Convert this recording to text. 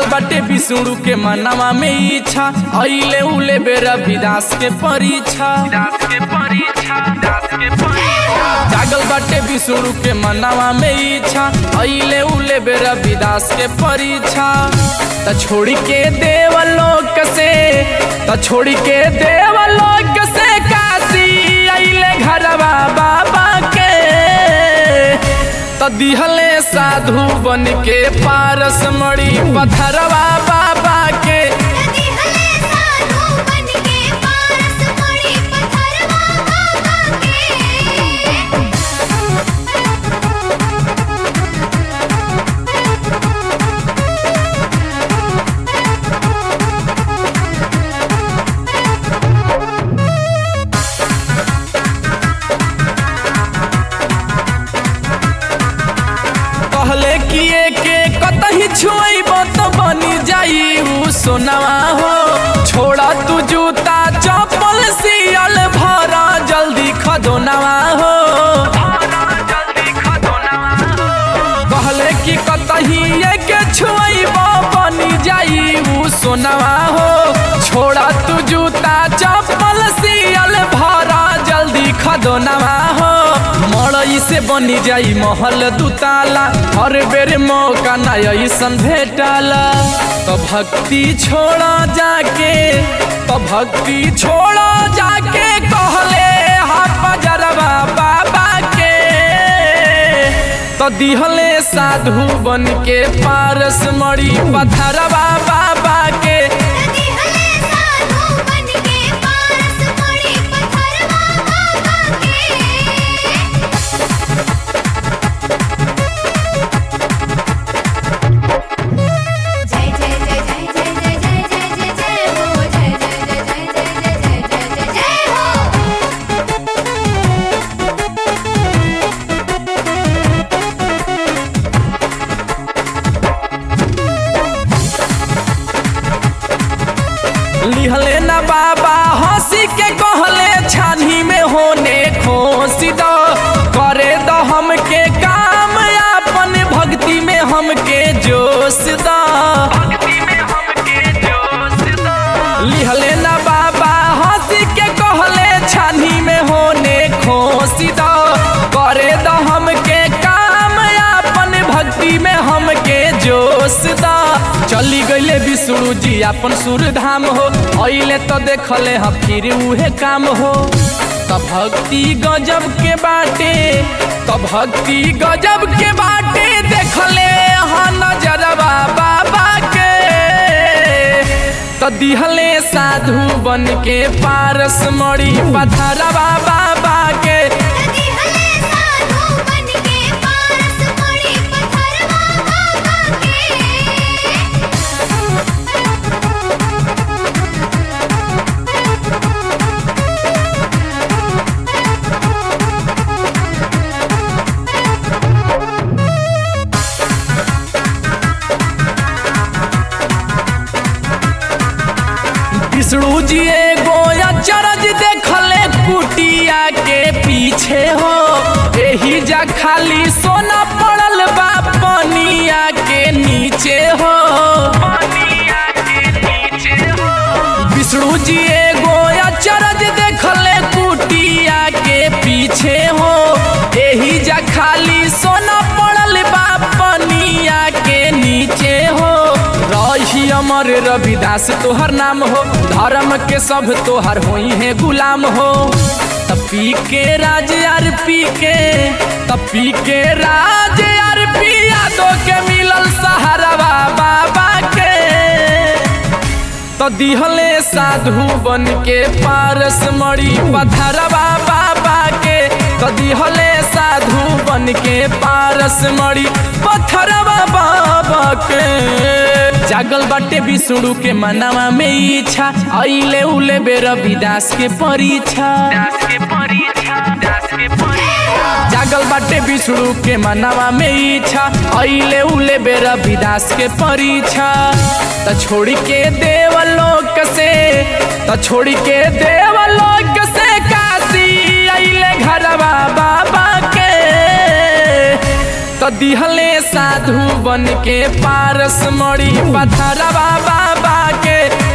बाटे विष्णु के मनवा में इच्छा अइले उले बेरा विदास के परीक्षा जागल बाटे विष्णु के मनवा में इच्छा अइले उले बेरा विदास के परीक्षा त छोड़ के देवलोक से त छोड़ के देवलोक से काशी अइले घरवा बाबा के त दिहले साधु बन के पारस मड़ी पथरवा बाबा के नदी हले साधु बन के पारस पड़ी पत्थरवा बाबा के कहले किए के कतही छुएब तो बनी जाई उ सोनवा हो छोड़ा तू जूता चप्पल सियल भरा जल्दी खदोनवा हो कहले कि कतही के छुएब बनी जाई उ सोनवा हो छोड़ा तू जूता चप्पल सियल भरा जल्दी खदोनवा हो मड़ई से बनी जाई महल दुताला हर बेर मौका ना ऐसन भेटाला तो भक्ति छोड़ा जाके तो भक्ति छोड़ा जाके कहले हा बजरवा बाबा के तो दिहले साधु बन के पारस मड़ी पथरवा बाबा के नदी हले साधु बन के पारस पड़ी पत्थरवा बाबा के जय जय जय जय जय जय जय जय जय जय हो जय जय जय जय जय जय जय जय जय हो लिहले ना बाबा हंसी के कहले छानी में होने खोसी दो करे दो हमके काम अपन भक्ति में हमके जोश दो लिहले ना बाबा हंसी के कहले छानी में होने खोसी दो करे दो हमके काम अपन भक्ति में हमके जोश दा चली गईले विष्णु जी अपन सुर धाम हो अइले तो देखले ह फिर उहे काम हो त भक्ति गजब के बाटे त भक्ति गजब के बाटे देखले ह नजरवा बाबा के त दिहले साधु बन के पारस मड़ी पथरवा बाबा के नदी हले साधु बन के पारस पड़ी पत्थरवा बाबा के विष्णु जी एगो अचरज देखले कुटिया के पीछे हो एही जा खाली सोना पड़ल बा पनिया के नीचे हो विष्णु जी एगो अचरज देखले कुटिया के पीछे हो एही जा खाली सोना पड़ल बा पनिया के नीचे हो रही अमर रविदास तोहर नाम हो धर्म के सब तोहर होई है गुलाम हो तपी के राज यार पी के तपी के राज यार पी यादों के मिलल सहारवा बाबा के तो दिहले साधु बन के पारस मड़ी पथरवा बाबा के तो दिहले साधु बन के पारस मड़ी पथरवा बाबा के जागल बाटे विष्णु के मनवा में इच्छा अइले उले बेर विदास के परीक्षा जागल बाटे विष्णु के मनवा में इच्छा अइले उले बेरा विदास के परीक्षा त छोड़ के देवलोक से त छोड़ के देवलोक से काशी अइले घरवा बाबा के तो दिहले साधु बन के पारस मड़ी पथरवा बाबा के